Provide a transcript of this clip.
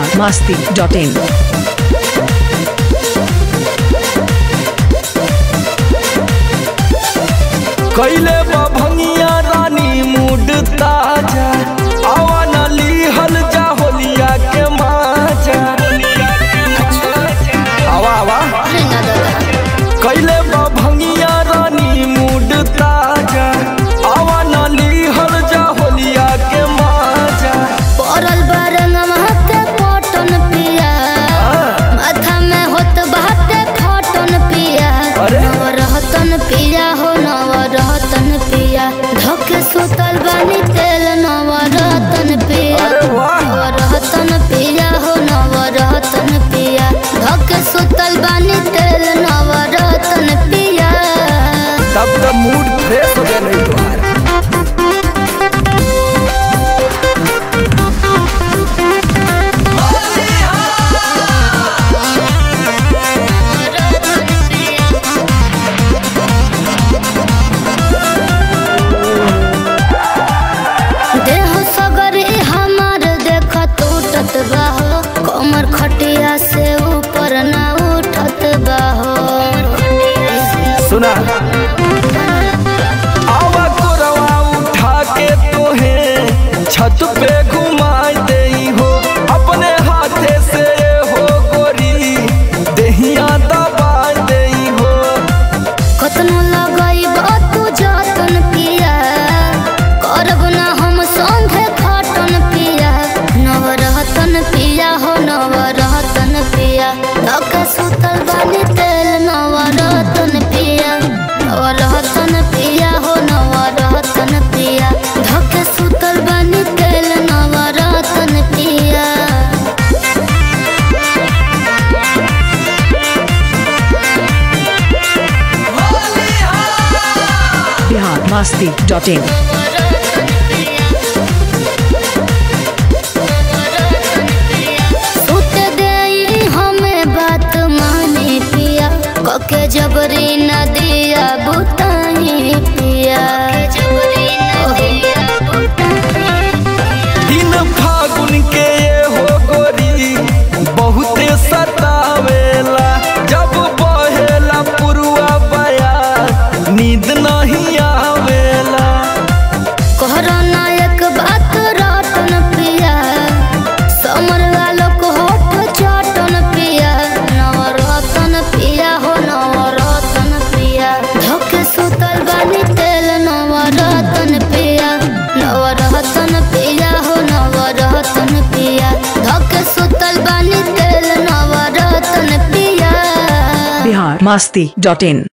Bihar Masti dot in कैले भंगिया रानी mood ताजा आवा न लीहल जा होलिया के माजा आवा आवा कैले भंगिया रानी मूड ताजा आवा न लीहल जा होलिया के माजा पड़ल बारंगवा के कॉटन पिया माथा में होत बाटे खटन पिया अरे? नवरहतन पिया हो नवरहतन पिया धके सुतल बानी तेल नवरहतन पिया अरे वाह! नवरहतन पिया हो नवरहतन पिया धके सुतल बानी तेल नवरहतन पिया तब तो मूड फ्रेश हो गया नहीं तुम्हारा देह सगरी हमार देख टूटत बाहो कमर खटिया से ऊपर ना उठत बाहो सुना आवा कोरवा उठा के तोहे छत पे घुमाई देई हो अपने हाथे से हो गोरी देहिया दबाई देई हो कतनो लगई तू जतन पिया करब ना हम संगे खटन पिया नवरहतन पिया हो नवरहतन पिया धके सुतल बानी तेल नवरहतन पिया नवरहतन पिया हो नवरहतन पिया धके सुतल बानी तेल नवरहतन पिया बिहार मस्ती डॉट इन सुत देई हमें बात माने पिया कके जबरी न दिया बुताही पिया जबरी न दिया दिन फागुन के ये हो गोरी बहुते सतावेला जब बहेला पुरुआ बया नींद नहीं आवेला कोहरा नायक बात रटन पिया समर वालो को होठ चटन पिया नवरतन पिया हो नवरतन पिया धोके सुतल बानी तेल नवरतन पिया नवरतन पिया हो नवरतन पिया धोके सुतल बानी तेल नवरतन पिया बिहार मस्ती डॉट इन